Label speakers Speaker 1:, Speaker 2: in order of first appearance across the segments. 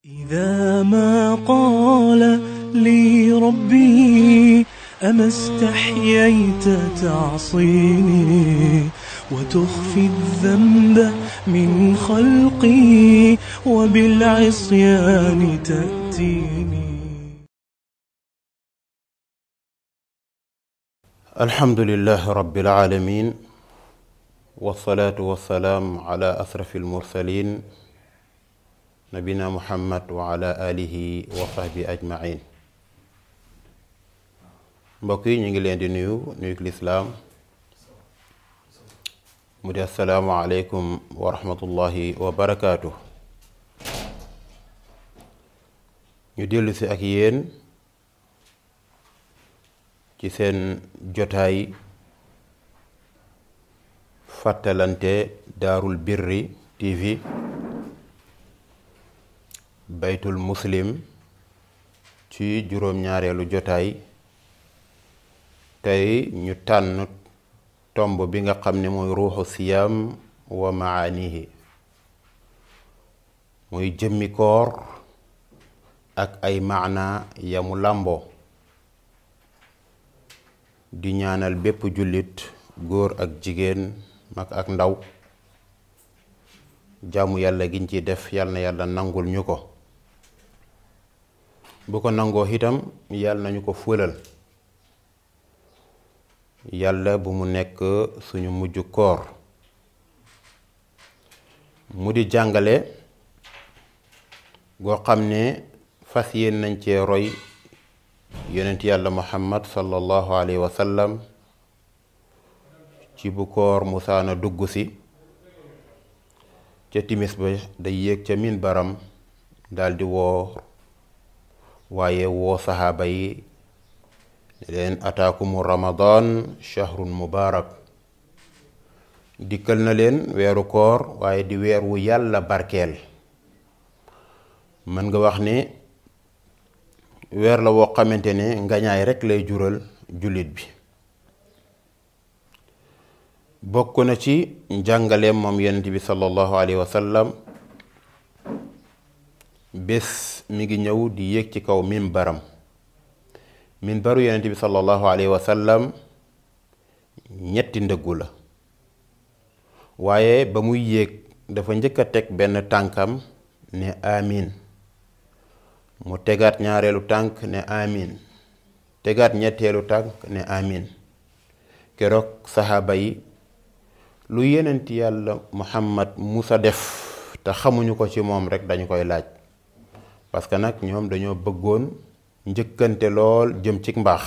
Speaker 1: إذا ما قال لي ربي أما استحييت تعصيني وتخفي الذنب من خلقي وبالعصيان تأتيني
Speaker 2: الحمد لله رب العالمين والصلاة والسلام على أشرف المرسلين نبينا محمد وعلى آله وصحبه أجمعين mbokk yi ñu ngi leen di nuyu nuyu lislaam mu di assalaamu aleykum wa rahmatullahi wa barakaatu ñu dellu si ak yéen ci seen jotaay fàttalante daarul birri tv baytul muslim ci juróom-ñaareelu jotaay tey ñu tànn tomb bi nga xam ne mooy ruuxu siyaam wa maanihi muy jëmmi koor ak ay maana yamu làmboo di ñaanal bépp jullit góor ak jigéen mag ak ndaw jaamu yàlla giñ ci def yàlla na yàlla nangul ñu ko bu ko nangoo itam yàlla nañu ko fëlal yàlla bu mu nekk suñu mujj koor mu di jàngale goo xam ne fas yéen nañ cee roy yonent yàlla muhammad sallallahu alayhi wa sallam ci bu koor musaana dugg si ca timis ba day yéeg ca min baram daldi woor waaye woo saxaaba yi leen ataakumu ramadan shahrun mubaarak dikkal na leen weeru koor waaye di weer wu yàlla barkeel mën nga wax ne weer la woo xamante ne ngañaay rekk lay jural jullit bi bokk na ci njàngaleem moom yonent bi sallallahu alayhi wa sallam bés mi ngi ñëw di yéeg ci kaw mimbaram minbaru yonent bi sallallahu alayhi wa sallam ñetti ndëggu la waaye ba muy yéeg dafa njëkk a teg benn tànkam ne amin mu tegaat ñaareelu tànk ne amin tegaat ñetteelu tànk ne amin keroog saxaaba yi lu yenent yàlla muhammad musa def te xamuñu ko ci moom rek dañu koy laaj parce que nag ñoom dañoo bëggoon njëkkante lool jëm ci mbaax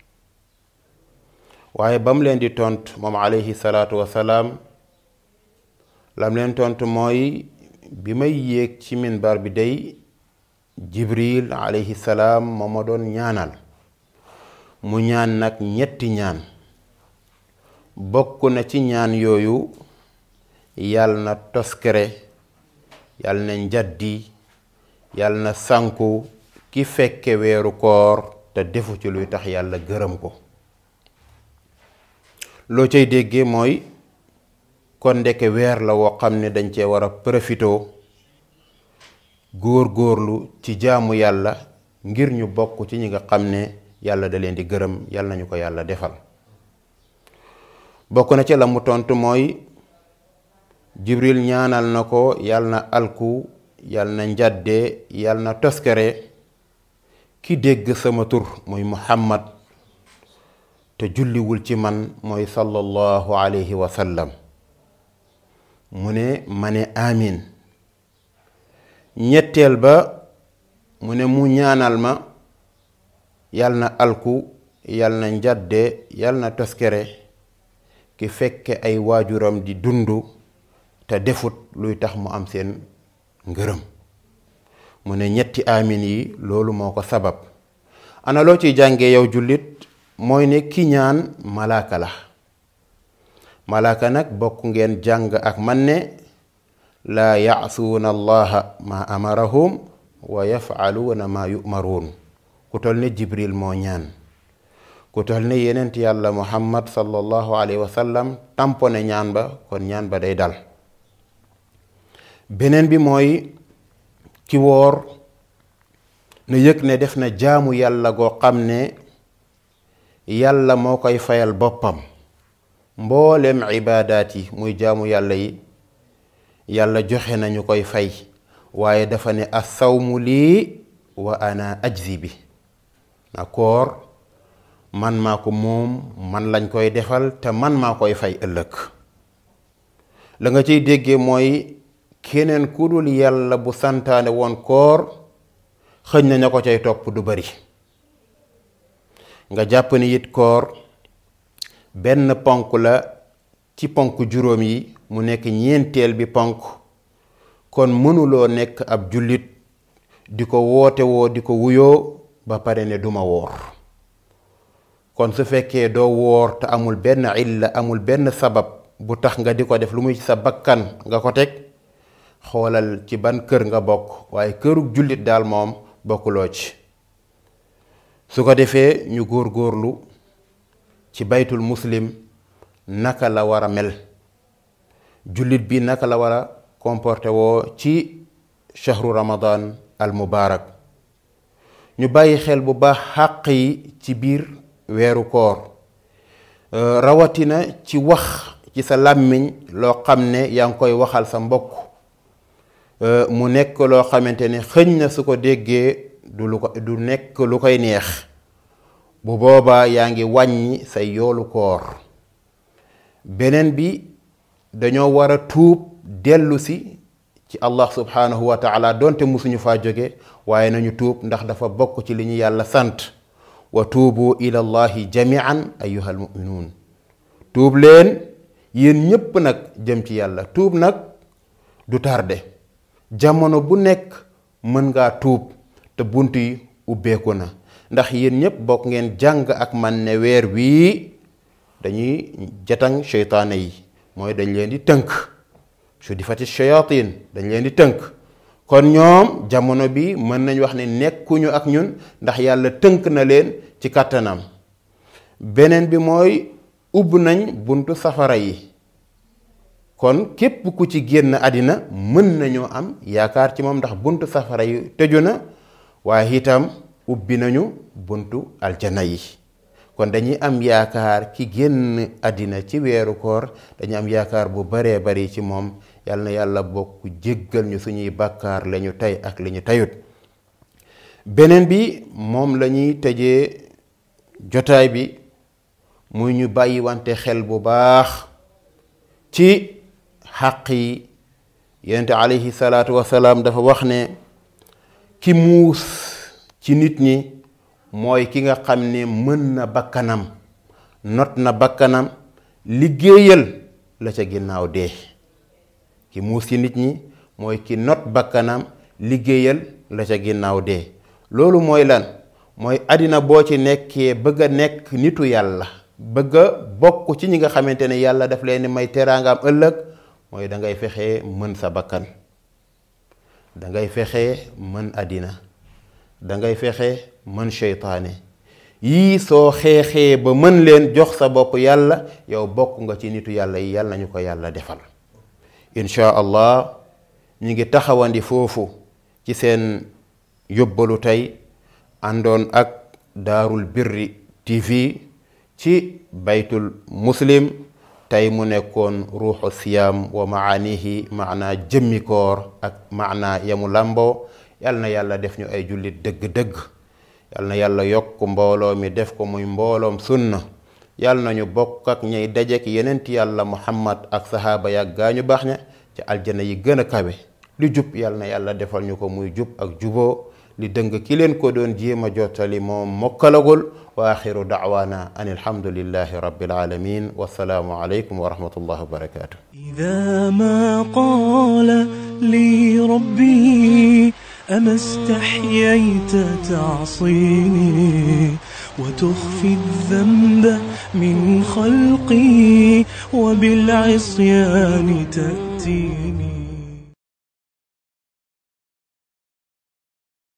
Speaker 2: waaye ba mu leen di tont moom alayhi salaatu wasalaam lam leen tont mooy bi may yéeg ci minbar bi day jibril alayhi salaam moo ma doon ñaanal mu ñaan nag ñetti ñaan bokk na ci ñaan yooyu yàll na toskere yàll na njaddi yàll na sànku ki fekke weeru koor te defu ci luy tax yàlla gërëm ko loo cay déggee mooy kon ndeke weer la woo xam ne dañ cee war a profitoo góor góorlu ci jaamu yàlla ngir ñu bokk ci ñi nga xam ne yàlla da leen di gërëm yàlla nañu ko yàlla defal bokk na ci la mu tontu mooy jibril ñaanal na ko yàlla na alku yàlla na njàdde yàlla na toskere ki dégg sama tur muy muhammad te julliwul ci man mooy sallallahu alayhi wa sallam mu ne ma ne amin ñetteel ba mu ne mu ñaanal ma yal na alku yal na njàdde yal na toskere ki fekke ay waajuram di dundu te defut luy tax mu am seen ngërëm mu ne ñetti amin yi loolu moo ko sabab ana loo ciy jàngee yow jullit mooy ne ki ñaan malaaka la malaaka nag bokk ngeen jàng ak man ne laa yaasuuna allaha ma amarahum wa yafaluuna ma yumaruun ku tol ne jibril moo ñaan ku tol ne yenent yàlla muhammad sallallahu alayhi wa sallam tampone ñaan ba kon ñaan ba day dal beneen bi mooy ki woor na yëg ne def na jaamu yàlla goo xam ne yàlla moo koy fayal boppam mboolem ibaadaat yi muy jaamu yàlla yi yàlla joxe nañu koy fay waaye dafa ne assawmu lii wa ana ajzi bi na koor man maa ko moom man lañ koy defal te man maa koy fay ëllëg la nga ciy déggee mooy keneen ku dul yàlla bu santaane woon koor xëñ na ña ko cay topp du bari nga jàpp ni it koor benn ponk la ci ponk juróom yi mu nekk ñeenteel bi ponk kon mënuloo nekk ab jullit di ko woote woo di ko wuyoo ba pare ne duma woor kon su fekkee doo woor te amul benn illa amul benn sabab bu tax nga di ko def lu muy sa bakkan nga ko teg xoolal ci ban kër nga bokk waaye kërug jullit daal moom bokkuloo ci su ko defee ñu góor-góorlu ci baytul muslim naka la war a mel jullit bi naka la war a comporté woo ci shahru ramadan al mubarak ñu bàyyi xel bu baax xàq yi ci biir weeru koor rawatina ci wax ci sa làmmiñ loo xam ne yaa ngi koy waxal sa mbokk mu nekk loo xamante ne xëñ na su ko déggee du lu ko du nekk lu koy neex bu boobaa yaa ngi wàññi say yoolu koor beneen bi dañoo war a tuub dellu si ci allah subhanahu wa taala donte musuñu faa jóge waaye nañu tuub ndax dafa bokk ci li ñu yàlla sant wa tuubu ila allahi jamian ayuha almuminuun tuub leen yéen ñépp nag jëm ci yàlla tuub nag du tarde jamono bu nekk mën ngaa tuub te bunt yi ubbeeku na ndax yéen ñépp bokk ngeen jàng ak man ne weer wii dañuy jatang seytaane yi mooy dañ leen di tënk su di fati shayatin dañ leen di tënk kon ñoom jamono bi mën nañ wax ne nekkuñu ak ñun ndax yàlla tënk na leen ci kàttanam beneen bi mooy ubb nañ buntu safara yi kon képp ku ci génn àddina mën nañoo am yaakaar ci moom ndax buntu safara yi tëju na waaye itam ubbi nañu buntu aljana yi kon dañuy am yaakaar ki génn àddina ci weeru koor dañuy am yaakaar bu baree bari ci moom yal na yàlla bokk jéggal ñu suñuy bàkkaar la ñu tey ak li ñu teyut beneen bi moom la ñuy tëjee jotaay bi muy ñu bàyyi wante xel bu baax ci xàq yi yonente alayhi salaatu wasalaam dafa wax ne ki muus ci nit ñi mooy ki nga xam ne mën na bakkanam not na bakkanam liggéeyal la ca ginnaaw dee ki muus ci nit ñi mooy ki not bakkanam liggéeyal la ca ginnaaw dee loolu mooy lan mooy àddina boo ci nekkee bëgg a nekk nitu yàlla bëgg a bokk ci ñi nga xamante ne yàlla daf leen may teraangaam ëllëg mooy da ngay fexe mën sa bakkan da ngay fexe mën àddina da ngay fexe mën seytaane yii soo xeexee ba mën leen jox sa bopp yàlla yow bokk nga ci nitu yàlla yi yàlla nañu ko yàlla defal insha allah ñu ngi taxawandi foofu ci seen yóbbalu tey àndoon ak daarul birri tv ci baytul muslim tey mu nekkoon ruuxu siyaam wa maanihi maanaa jëmmi koor ak maanaa yamu làmboo yal na yàlla def ñu ay jullit dëgg-dëgg yal na yàlla yokk mbooloo mi def ko muy mbooloom sunna yal na ñu bokk ak ñay dajek yenent yàlla muhammad ak sahaaba yàgg gaa ñu baax ña ci aljana yi gën a kawe li jub yal na yàlla defal ñu ko muy jub ak juboo li dëng ki leen ko doon jéem a jottali moom mokkalagul wa axiru dacwaana an alhamdulillahi rabbil alamin wassalaamu aleykum wa rahmatullahi wa barakatuh
Speaker 1: إذا ما قال لي ربي أما استحييت تعصيني وتخفي الذنب من خلقي وبالعصيان تأتيني